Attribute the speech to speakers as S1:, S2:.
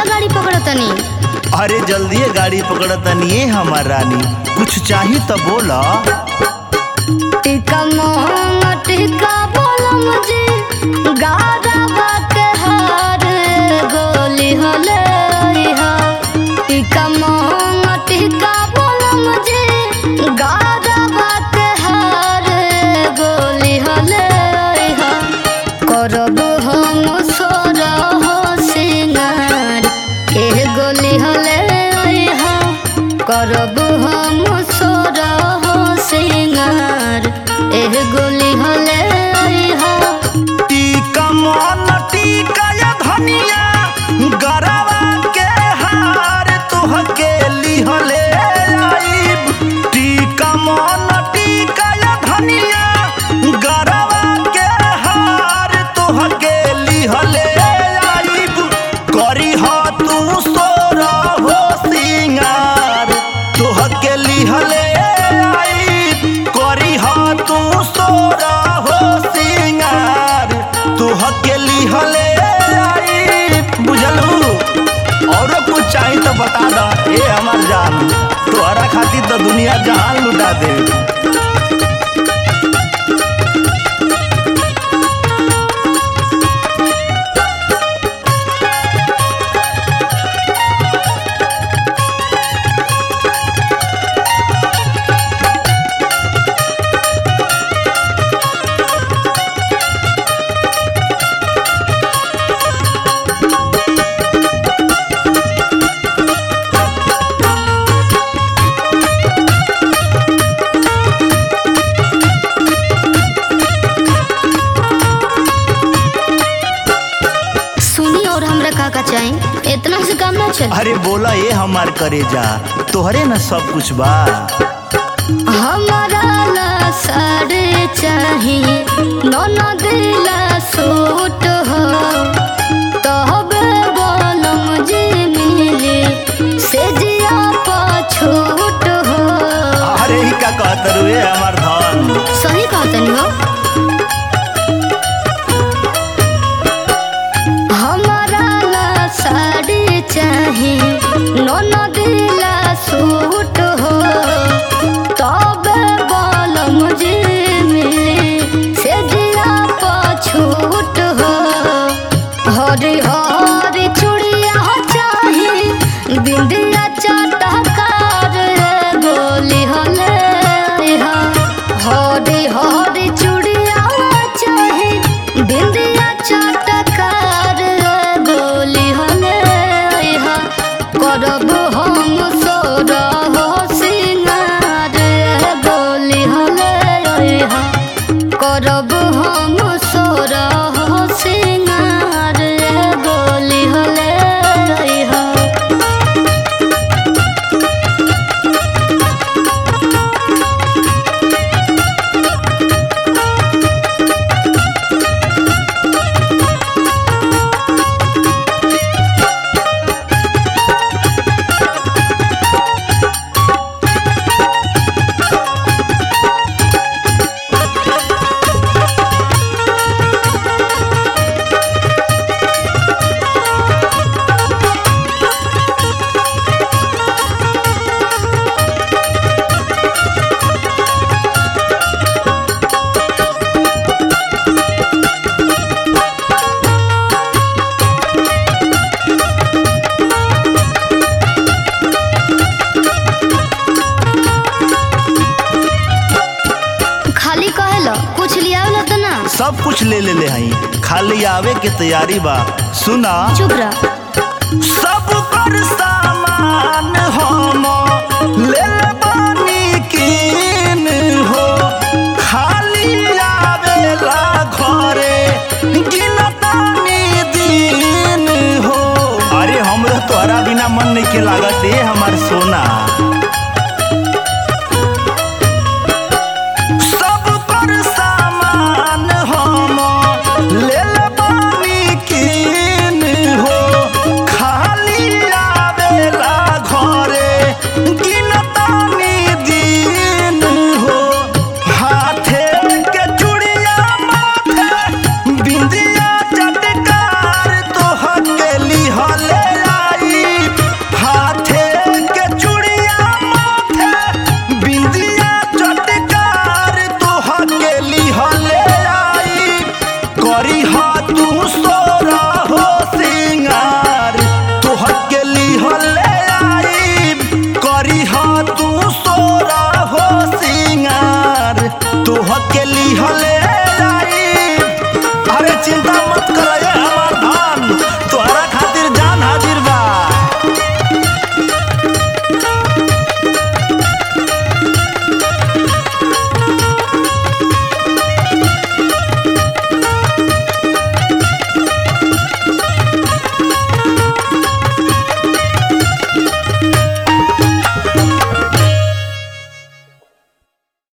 S1: गाड़ी पकड़तनी
S2: अरे जल्दी गाड़ी पकड़तनी ए हमार रानी कुछ चाही तो बोला
S1: टिका मोहंग टिका बोलम जी गारा बात हार गोली हले हा टिका मोहंग टिका बोलम जी गारा बात हार गोली हले हा करब हम सोर हो सिंगार के गोली हले हा करब हम सोर हो सिंगार एह गोली हले हा
S2: टीका मन टीका या धनिया गरवा के हार तुहके लिहले आइब टीका मन टीका या धनिया गरवा के हार तुहके लिहले आइब करी ह तू सोर हो सिंगार तुहके लिहले आइब करी ह तू सोर हो सिंगार तुहके लिहले आइब बुझलू औरो कुछ चाही तो बता द ए हमार जान तोहरा खातिर तो दुनिया जहान लुटा दे
S1: सुनी और हमरा का का चाही इतना से काम ना चल
S2: अरे बोला ए हमार करे जा तोहरे न सब कुछ बा
S1: हमारा ला साड़े चाही नौना दिला सूट हो तहबे बोलम जे मिले से जिया पछूट हो
S2: अरे ही का कहत रू ए हमार धन
S1: सही कहतनी हो हमारा ला साड़ी चाही नौना दिला सूट हो तबे बोल मुझे मिले से जिया पछूट हो हरी हरी चूड़िया चाही बिंदिया चटकार गोली हले हा हरी हरी चूड़िया चाही बिंदिया चटकार गोली हले हा करब हम सोर हो सिंगार गोली हले हा करब हम सोर हो सिंगार गोली हले हा खाली कहेला कुछ लियावला त ना
S2: सब कुछ ले ले ले हई खाली आवे के तैयारी बा सुना
S1: चुप रह
S2: सब कर सामान हम ले ले बानी कीन हो खाली आवेला घरे गिनतानी दिन हो अरे हमरो तोहरा बिना मन नहीं के लागत ए हमार सोना